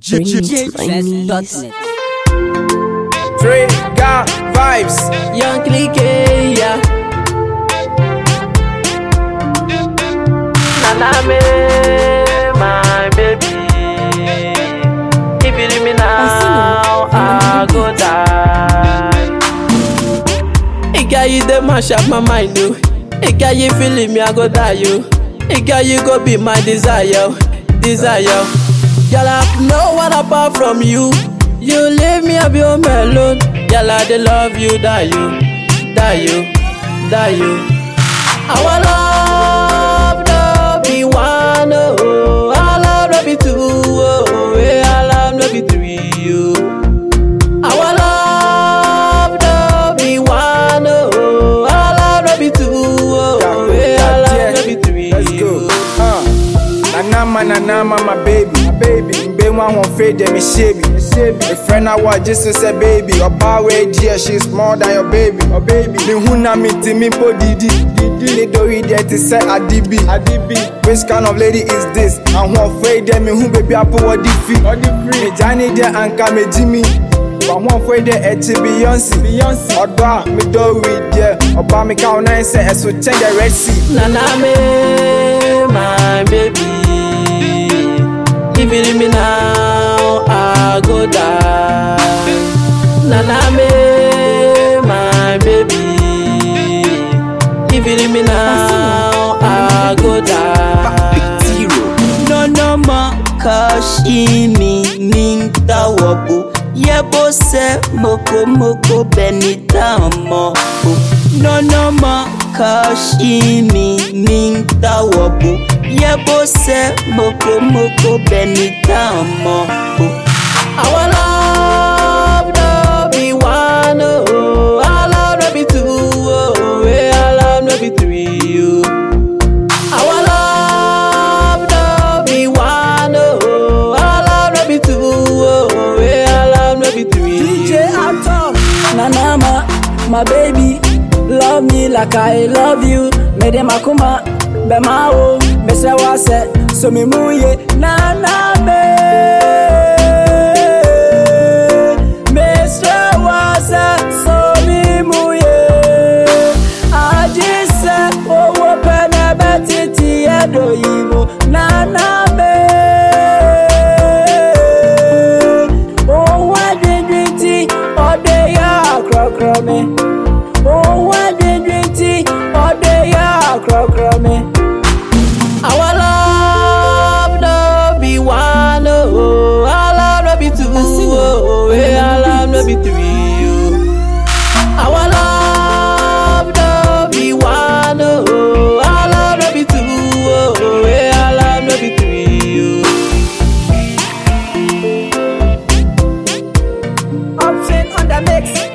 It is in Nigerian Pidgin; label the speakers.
Speaker 1: Dreams.net.
Speaker 2: Trigger vibes.
Speaker 3: Young clique, yeah. Naname, my baby. If you leave me now, I go die. Hey, girl, you dey mash up my mind, oh. Hey, girl, you feeling me, I go die, yo. Hey, girl, you go be my desire, desire. Girl, I have no one apart from you. You leave me, I be home alone. Girl, I dey love you, die you, die you, die you. Our love no be one, oh. Our love no be two, oh. Yeah, our love no be three, oh. Our love no be one, oh. Our love no be two, oh. Yeah, our love no be three,
Speaker 2: Let's go.
Speaker 3: oh.
Speaker 2: Uh. Nanama, nanama, my baby. My baby. Mbe one won't fade them, me shaby. A friend I was just to say baby. Or bar way dear, she's more than your baby. Oh baby. Me huna me ti me po didi. Didi. They do it there to say adibi. Adibi. Which kind of lady is this? And who afraid them me who baby I put what the fee. What the free. Me Johnny there and come me Jimmy. But one for the eti Beyonce. Beyonce. Oda me do it there. Oba me count nine say so change the red sea.
Speaker 3: Naname, my baby. If you leave me now, I go die. Naname, my baby. If you leave me now, I go die.
Speaker 4: No no ma kashimi ninta wabu Yebo se moko moko benita mo No no ma kashimi ninta wabu Yebo se moko moko benita mo
Speaker 3: Our love no be one, oh. Our love no be two, oh. Yeah, our love no be three, oh. Our love no be one, oh. Our love no be two, oh. Yeah, our love no be three.
Speaker 5: DJ Atom, Nanama, my baby, love me like I love you. Mede makuma, bema o, mese wase, so mi muye, Naname. Mese wase, so mi muye. Aji se, owo pene betiti edo yimo, Naname. Ohun adindin tí ọdẹ yá àkọ́kọ́ mi. Ohun adindin tí ọdẹ yá àkọ́kọ́ mi.
Speaker 3: Our love no be one, oh. Our love no be two, oh. Yeah, our love no be three, oh. Our love no be one, oh. Our love no be two, oh. Yeah, our love no be three, oh.
Speaker 5: Option on the mix.